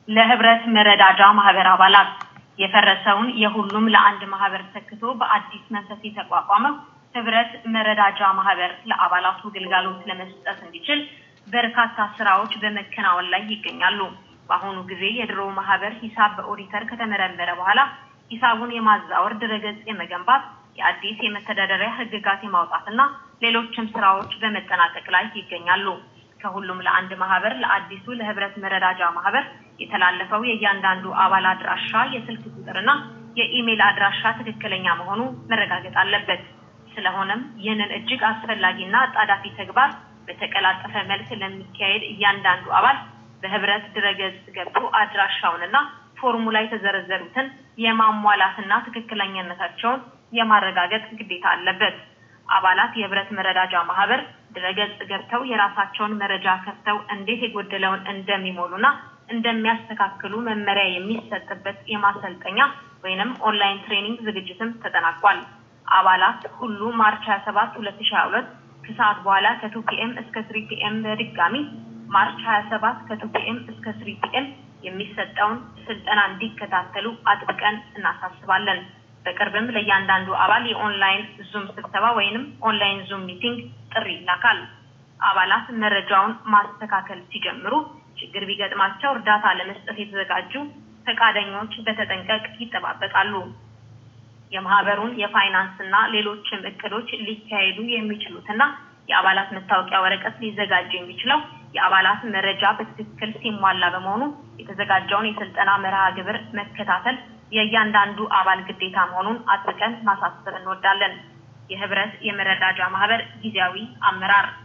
ለህብረት መረዳጃ ማህበር አባላት የፈረሰውን የሁሉም ለአንድ ማህበር ተክቶ በአዲስ መንፈስ የተቋቋመው ህብረት መረዳጃ ማህበር ለአባላቱ ግልጋሎት ለመስጠት እንዲችል በርካታ ስራዎች በመከናወን ላይ ይገኛሉ። በአሁኑ ጊዜ የድሮ ማህበር ሂሳብ በኦዲተር ከተመረመረ በኋላ ሂሳቡን የማዛወር ድረገጽ የመገንባት የአዲስ የመተዳደሪያ ህግጋት የማውጣትና ሌሎችም ስራዎች በመጠናቀቅ ላይ ይገኛሉ። ከሁሉም ለአንድ ማህበር ለአዲሱ ለህብረት መረዳጃ ማህበር የተላለፈው የእያንዳንዱ አባል አድራሻ የስልክ ቁጥርና የኢሜል አድራሻ ትክክለኛ መሆኑ መረጋገጥ አለበት። ስለሆነም ይህንን እጅግ አስፈላጊና አጣዳፊ ተግባር በተቀላጠፈ መልክ ለሚካሄድ እያንዳንዱ አባል በህብረት ድረገጽ ገብቶ አድራሻውንና ፎርሙ ላይ የተዘረዘሩትን የማሟላትና ትክክለኛነታቸውን የማረጋገጥ ግዴታ አለበት። አባላት የህብረት መረዳጃ ማህበር ድረገጽ ገብተው የራሳቸውን መረጃ ከፍተው እንዴት የጎደለውን እንደሚሞሉና እንደሚያስተካክሉ መመሪያ የሚሰጥበት የማሰልጠኛ ወይንም ኦንላይን ትሬኒንግ ዝግጅትም ተጠናቋል። አባላት ሁሉ ማርች 27 2022 ከሰዓት በኋላ ከቱ ፒኤም እስከ ስሪ ፒኤም በድጋሚ ማርች 27 ከቱ ፒኤም እስከ ስሪ ፒኤም የሚሰጠውን ስልጠና እንዲከታተሉ አጥብቀን እናሳስባለን። በቅርብም ለእያንዳንዱ አባል የኦንላይን ዙም ስብሰባ ወይንም ኦንላይን ዙም ሚቲንግ ጥሪ ይላካል። አባላት መረጃውን ማስተካከል ሲጀምሩ ችግር ቢገጥማቸው እርዳታ ለመስጠት የተዘጋጁ ፈቃደኞች በተጠንቀቅ ይጠባበቃሉ። የማህበሩን የፋይናንስ እና ሌሎችም እቅዶች ሊካሄዱ የሚችሉትና የአባላት መታወቂያ ወረቀት ሊዘጋጅ የሚችለው የአባላት መረጃ በትክክል ሲሟላ በመሆኑ የተዘጋጀውን የስልጠና መርሃ ግብር መከታተል የእያንዳንዱ አባል ግዴታ መሆኑን አጥብቀን ማሳሰብ እንወዳለን። የህብረት የመረዳጃ ማህበር ጊዜያዊ አመራር